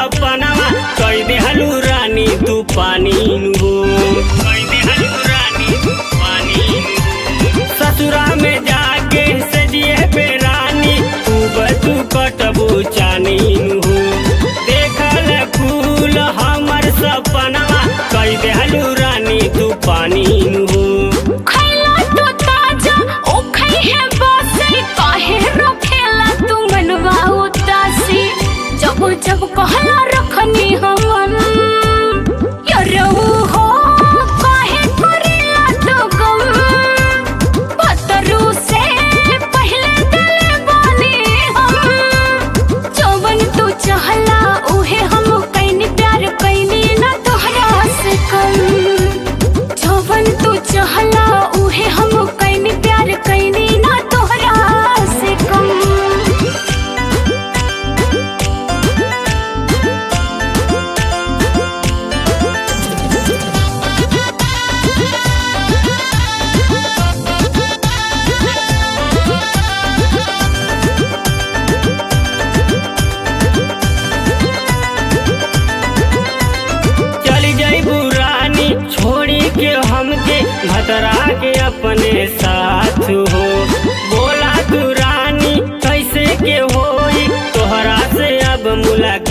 सपनावा कई देहलू रानी तू पानी हो कई देहलू रानी तू पानी नु। ससुरा में जाके सजिए पे रानी तू बतू कटबू चानी हो देखल फूल हमर सपनावा कई देहलू रानी तू पानी हो खैला तो ताजा ओ खै है बासी काहे रखेला तू मनवा उदासी जब जब कहला रखनी हमन यरऊ हो काहे करेला तो गम पतरू से पहले दिल बानी हम जवन तू चाहला उहे हम कैनी प्यार कैनी ना तोहरा से कम जवन तू चाहला उहे हम कैनी प्यार कैनी ना तोहरा से कम चली जाइबू रानी छोड़ी के हमके भतरा के अपने साथ हो बोला तू रानी कैसे के होई तोहरा से अब मुलाकात